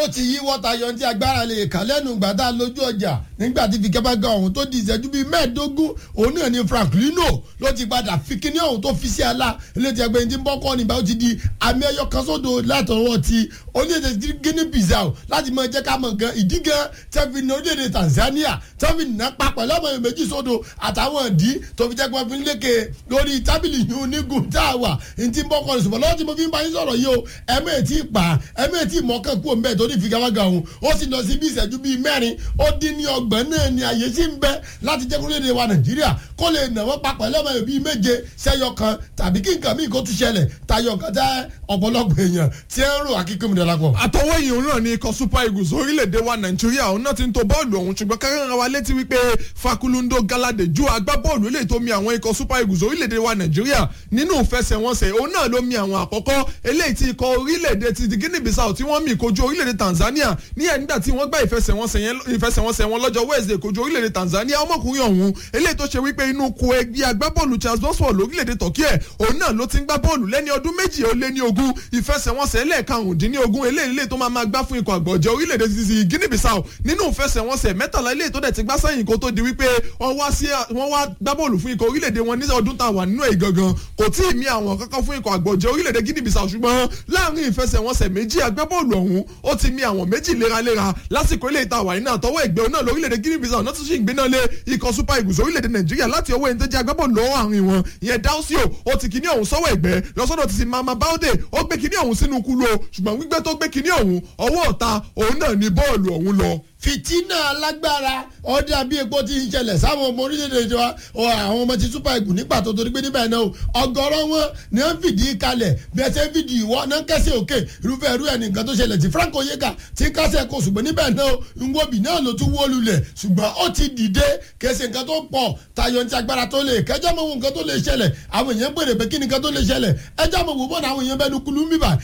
ó ti yí wọ́ta yọ tí agbára lè kà lẹ́nu gbàdá lójú ọjà nígbà tí fìkẹ́bàgà ọ̀hún tó di ìṣẹ́jú bíi mẹ́ẹ̀ẹ́dógún òun náà ni Franklino ló ti padà fi kíní ọ̀hún tó fi sí ala eléyìí ẹgbẹ́ ní bọ́kọ́ nígbà ó ti di àmì ẹyọ kan sódò látọwọ́ ti orílẹ̀-èdè Guinea Bissau láti mọ jẹ́ ká mọ̀ gan ìdí gan tẹ́fi ní orílẹ̀-èdè Tanzania tẹ́fi nà papọ̀ lọ́mọ yẹn méjì sódò àtàwọn ìdí tó fi jẹ́ pé wọ́n fi ń lékè lórí tábìlì yìí onígun tá a wà ní ti bọ́kọ́ ní ṣùgbọ́n lọ́wọ́ tí mo fi ń bá yín sọ̀rọ̀ yìí o ẹ̀mí ètí pa ẹ̀mí ètí mọ́kàn kú òǹbẹ̀ tó ní ìfigagbága òun ó sì lọ sí bí ìṣẹ́jú bíi mẹ́rin ó dín ní ọgbọ̀n náà ni àyè sí ń bẹ láti jẹ́ kúrò wa Nàìjíríà kó lè nà wọ́n papọ̀ lọ́mọ yẹn bíi méje sẹ́yọ kan tàbí kí nǹkan míì kó tún ṣẹlẹ̀ tayọ nǹkan tẹ́ ọ̀pọ̀lọpọ̀ èèyàn tí ẹ ń rò akíkúmi dọ́lápọ̀. àtọwọ́ yìí òun náà ni ikọ̀ super eagles orílẹ̀-èdè wa nàìjíríà òun náà ti ń to bọ́ọ̀lù ọ̀hún ṣùgbọ́n kákàrà wa létí wípé fakulundo galade ju agbábọ́ọ̀lù eléyìí tó mi àwọn ikọ̀ super eagles orílẹ̀-èdè wa nàìjíríà nínú ìfẹsẹ̀wọnsẹ̀ òun náà ló mi àwọn àkọ́kọ́ eléyìí ti ikọ̀ orílẹ̀-èdè ti di guinea bissau tí wọ́n mi kojú orílẹ̀-èdè tanzania ní ẹ̀ nígbà tí wọ́n gbá ìfẹsẹ̀wọnsẹ̀ wọn lọ́jọ́ wednesday kojú orílẹ̀-èdè tanzania ọmọkùnrin ọ̀hún eléyìí tó ṣe wípé inú ko ẹgbẹ́ agbábọ́ọ̀lù charles boswell lórílẹ̀-èdè turkey ẹ̀ òun náà ló ti ń gbá bọ́ọ̀lù lẹ́ni ọdún méjì ó lé ní ogún ìfẹsẹ̀wọnsẹ̀ lẹ́ẹ̀karùndínlógún eléyìí tó máa máa gbá fún ikọ̀ àgbọ̀jẹ̀ orílẹ̀-èdè ti ti guinea bissau nínú ìfẹsẹ̀wọnsẹ̀ mẹ́tàlá eléyìí tó dẹ̀ ti gbá sẹ́yìn kó tó di wípé wọ́n wá sí wọ́n wá gbá bọ́ọ̀lù fún ikọ̀ orílẹ̀-èdè wọn ní ọdún tá a wà nínú ẹ̀ gangan kò tí ì mí àwọn kankan fún ikọ̀ àgbọ̀jẹ̀ orílẹ̀-èdè guinea bissau ṣùgbọ́n láàrin ìfẹsẹ̀wọnsẹ̀ méjì agbábọ́ọ̀lù ọ̀hún ó ti mí àwọn méjì léraléra lásìkò ilé ìta wàyí náà tọwọ́ ẹgbẹ́ náà lórílẹ̀-èdè guinea bissau náà tún sì ń gbéná lé ikọ̀ super eagles orílẹ̀-èdè nàìjíríà láti ọwọ́ ẹni tó jẹ́ agbábọ́ọ̀lù lọ́wọ́ àárín wọn ìyẹn dáúsíò ó ti kíní ọ̀hún sọ́wọ́ ẹgbẹ́ lọ́sọ́dọ̀ ti ti mama báódè ó gbé kíní ọ̀hún sínú kúlò ṣùgbọ́n gbígbé tó gbé kíní ọ̀hún ọwọ́ ọ̀ta òun náà ni bọ́ọ̀lù ọ̀hún lọ fìtínà alágbára ọdẹ àbí epo ti ń ṣẹlẹ̀ sáwọn ọmọ orílẹ̀-èdè wa àwọn ọmọ ti super eagles nígbà tó torí pé níbẹ̀ náà ọ̀gọ̀rọ̀ wọn ni wọ́n fìdí kalẹ̀ bí ẹ ṣe ń fìdí ìwọ náà kẹsẹ̀ òkè irúfẹ́ irú ẹ̀ nìkan tó ṣẹlẹ̀ tí Frank Oyeka ti kásẹ̀ kó ṣùgbọ́n níbẹ̀ náà nwobi náà ló tún wó lulẹ̀ ṣùgbọ́n ó ti dìde kẹsẹ̀ nǹkan tó pọ̀ tayọ ní agbára tó lè kẹjọ́ mọ̀ wọn nǹkan tó lè ṣẹlẹ̀ àwọn èèyàn gbèrè pé kí nǹkan tó lè ṣẹlẹ̀ ẹjọ́ mọ̀ wò bọ́ọ̀nù àwọn èèyàn bẹ́ẹ̀ nukulu ń bíbà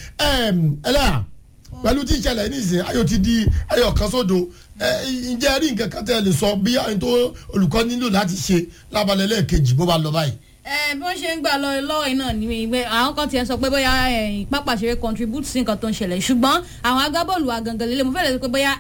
ẹlẹ́yà pẹ̀lú tí ìṣẹ̀lẹ̀ nísìnyí ayọ̀ ti di ayọ̀ kan sódo ǹjẹ́ rí nǹkan kan tẹ́ lè sọ bí àwọn tó olùkọ́ nílò láti ṣe lábalẹ̀ lẹ́ẹ̀kejì bó bá lọ báyìí ẹ bí wọ́n ṣe ń gbà lọ lọ́wọ́ iná ni ìgbẹ́ àwọn kan tiẹ̀ sọ pé bóyá pápá ṣeré contribute sí nǹkan tó ń ṣẹlẹ̀ ṣùgbọ́n àwọn agbábọ́ọ̀lù àgàngàn lélẹ̀ mo fẹ́ lè sọ pé bóyá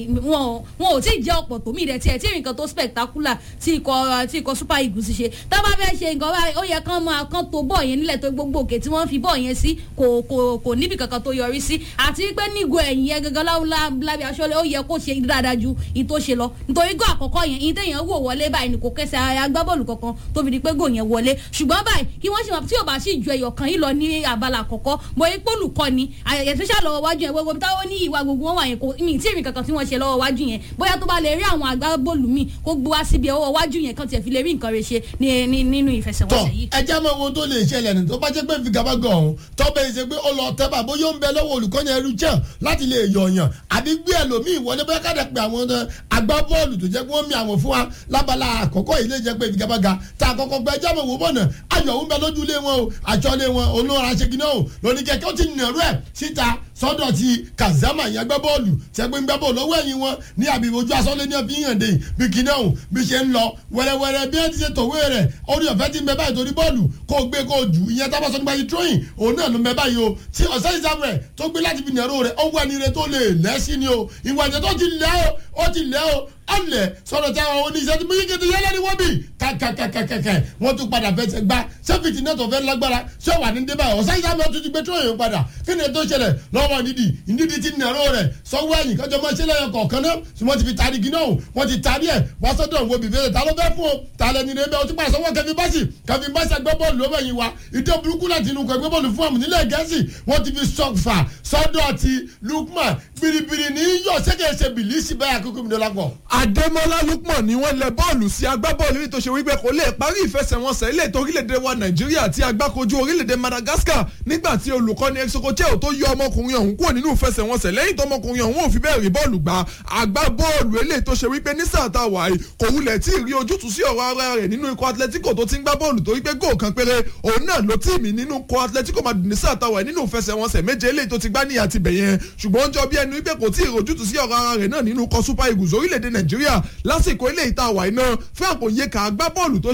wọn ò tí ì jẹ́ ọ̀pọ̀ tó mí rẹ̀ tiẹ̀ tí nǹkan tó spectacular tí ikọ̀ tí ikọ̀ super eagles ṣe tá bá fẹ́ ṣe nǹkan báyìí ó yẹ kán máa kán tó bọ́ọ̀ yẹn nílẹ̀ tó gbogbo òkè tí wọ́n fi bọ́ọ̀ yẹn sí kò kò kò níbi kankan tó yọrí sí àti pé nígo ẹ̀yìn yẹn gangan lábẹ́ aṣọ́lẹ̀ ó yẹ kó ṣe dáadáa ju ìyí tó ṣe lọ nítorí gò àkọ́kọ́ yẹn ìyí téèyàn wò wọlé báyìí ni kò kẹsẹ̀ agbábọ́ọ̀lù kankan tó fi di pé gò yẹn wọlé ṣùgbọ́n báyìí kí wọ́n ṣe wọn tí ò bá sì ju ẹyọ kan yìí lọ ní abala àkọ́kọ́ mo yẹ pólù kọ́ ni ẹ̀sẹ̀ṣà lọ́wọ́ wájú yẹn gbogbo táwọn ní ìwà gbogbo wọn wà yẹn kò mí tí èmi kankan tí wọ́n ṣe lọ́wọ́ wájú yẹn bóyá tó bá lè rí àwọn agbábọ́ọ̀lù míì kó gbé wá síbi ọwọ́ wájú yẹn kan tiẹ̀ fi lè rí nǹkan rẹ̀ ṣe nínú ìfẹsẹ̀wọnsẹ̀ yìí. ẹ jẹ́ mọ ohun tó lè ṣẹlẹ̀ ní tó bá jẹ́ pé figabagan ọ̀hún tó bẹ́ẹ̀ ṣe pé ó lọ tẹ́ bá bóyá ó ń bẹ lọ́wọ́ olùkọ́ni ẹrú jẹ́ láti lè yọ̀ọ̀yàn àbí gbé ẹlòmíì wọlé bóyá káàdà pé àwọn agbábọ́ọ̀lù tó jẹ́ pé wọ́n mi àwọn fún wa lábala àkọ́kọ́ yìí lè jẹ́ pé figabaga tá àkọ́kọ́ gbẹ jẹ́ mọ̀ wò bọ̀nà ayọ̀ ń bẹ lójú ilé wọn o àjọlé wọn olóra ṣèkínà o lóní kẹ̀kẹ́ ó ti nàró ẹ̀ síta sọ́dọ̀ ti kazama yẹn gbẹ́ bọ́ọ̀lù tẹ́gbẹ́ ń gbẹ́ bọ́ọ̀lù lọ́wọ́ ẹ̀yìn wọn ní àbí ojú asọ́lé ní ọ̀fi hàn dé bí kìnìún ọ̀hún bí ṣe ń lọ wẹ́rẹ́wẹ́rẹ́ bí wọ́n ti ṣe tòwé rẹ̀ orí ọ̀fẹ́ ti ń bẹ báyìí torí bọ́ọ̀lù kó gbé kó jù ìyẹn tá a bá sọ nípa ìtúròyìn òun náà ló ń bẹ báyìí o tí ọ̀sẹ̀ ìsàmùrẹ̀ tó gbé láti fi nàró rẹ̀ ó wà ní ire tó lè lẹ́sìn ni o ìwà ìjẹ́ tó ti lẹ́ o ó ti lẹ́ o ọ̀lẹ̀ sọ̀rọ̀ tí àwọn oníṣẹ́ ti méjì kìtì yẹlẹ́ ni wọ́n bì kàkàkàkàkà wọ́n tún padà fẹsẹ̀ gbá sẹ́fìtì náà tó fẹ́ lágbára ṣé wà ní débà ọ̀sẹ̀ ìsàmùrẹ̀ tó ti gbé tó yẹn padà kí ni ètò ìṣẹ̀lẹ̀ lọ́wọ́ nídìí nídìí ti nàró rẹ̀ sọ́wọ́ ẹ̀yìn kájọ máa ṣe lẹ́yìn kọ̀ọ̀kan náà tí wọ́n ti fi tari gíná o wọ́n ti tari ẹ̀ wá sọ́dọ̀ wo bìbí rẹ̀ ta ló fẹ́ fún o ta lẹ́ ní rẹ̀ o ti pa sọ́wọ́ kẹfì báṣì kẹfì báṣì ẹgbẹ́ bọ́ọ̀lù lọ́wọ́ ẹ̀yìn wa ìdó burúkú láti inú kẹgbẹ́ bọ́ọ̀lù fún àmì nílẹ̀ gẹ̀ẹ́sì wọ́n ti fi sọ́fà sọ́dọ̀ ti Lukman biribiri ní yọ sẹ́kẹ̀ẹ́sẹ̀ bìlísì báyà kúkú mi dọ́là pọ̀. Adémọ́lá Lukman ni wọ́n lẹ bọ́ọ̀lù sí agbábọ́ọ̀lù ní tó ṣe wípé kò lè parí ìfẹsẹ̀wọnsẹ̀ ilé ètò orílẹ̀-èdè wa Nàìjíríà àti agbákojú orílẹ̀-èdè Madagascar nígbà tí olùkọ́ni Exococheo tó yọ ọmọkùnrin ọ̀hún kúrò nínú ìfẹsẹ̀wọnsẹ̀ lẹ́yìn tó ọmọkùnrin ọ̀hún ò fi bẹ́ẹ̀ rí bọ́ọ̀lù gbá agbábọ́ọ̀lù eléyìí tó ṣe wípé ní sáà tá a wà yìí kò wulẹ̀ tí ì rí ojútùú sí ọ̀rọ̀ ara rẹ̀ nínú ikọ̀ Atletico tó ti ń gbá bọ́ọ̀lù torí pé góò kan péré òun náà ló tíìmì nínú ikọ̀ Atletico Madrid ní sáà tá a wà nínú ìfẹsẹ̀wọnsẹ̀ méje eléyìí tó ti gbá ní àti bẹ̀yẹn ṣùgbọ́n ó jọ bí ẹnu wípé kò tí ì rí ojútùú sí ọ̀rọ̀ ara rẹ̀ náà nínú ikọ̀ Super Eagles orílẹ̀-èdè Nàìjíríà lásìkò eléyìí tá a wà yìí náà Frank Onyeka agbábọ́ọ̀lù tó